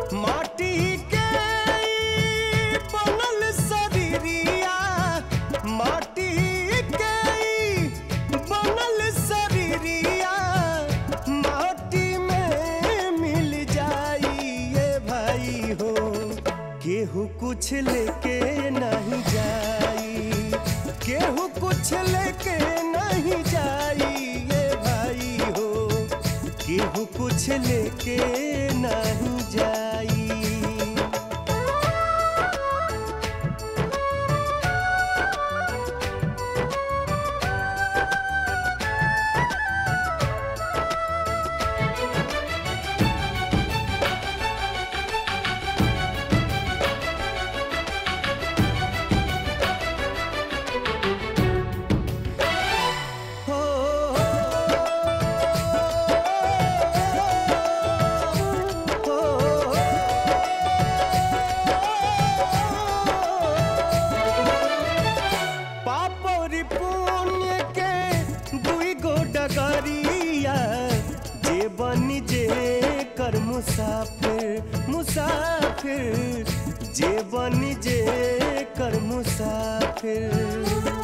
माटी के ई बनल शरीरिया माटी के ई बनल शरीरिया माटी में मिल जाई ये भाई हो केहू कुछ लेके नहीं जाई केहू कुछ लेके नहीं जाई ये भाई हो केहू कुछ लेके नहीं जाई हो पापरी पुण्य के दुई गो डगरिया जे बनी जे कर मुसाफिर मुसाफिर जे बनी जे कर मुसाफिर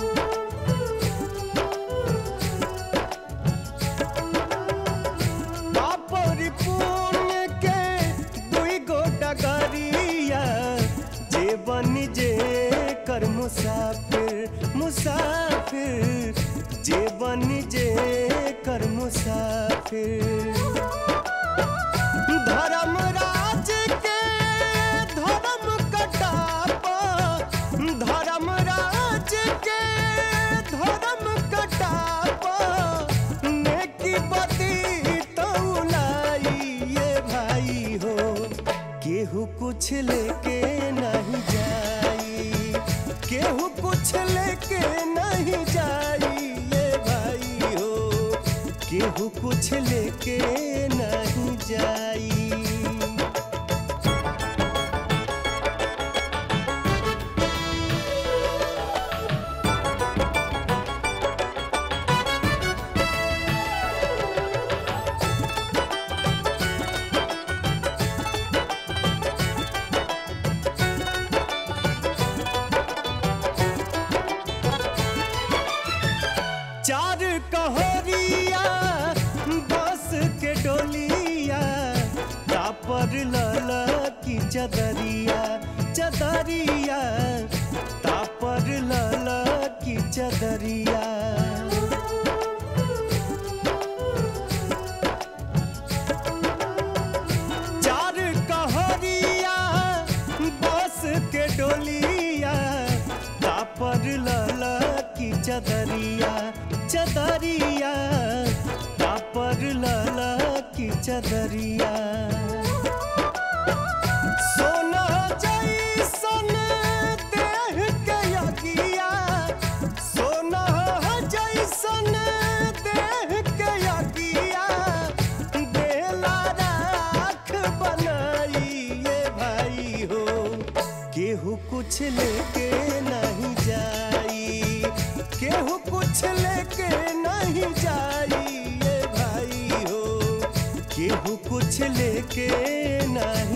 पापरी पुण्य के दुई गो डगरिया जे बनी जे कर मुसाफिर मुसाफिर जे बनी जे कर मुसाफिर धर्मराज के धर्म कटापा धर्मराज के धर्म कटापा नेकी बदी तौलाई ये भाई हो केहू कुछ लेके नहीं जाई केहू कुछ लेके नहीं जाई ये भाई हो केहू कुछ लेके नहीं जाई चार कहरिया बस के डोलिया तापर लला की चदरिया चदरिया तापर लला की चदरिया चार कहरिया बस के डोलिया तापर लला की चदरिया चदरिया तापर लला की चदरिया सोना जैसन देह के यगिया सोना जैसन देह के यगिया बेला राख बनाई ये भाई हो केहू कुछ लेके नहीं जाई केहू कुछ लेके नहीं जाई ये भाई हो केहू कुछ लेके नहीं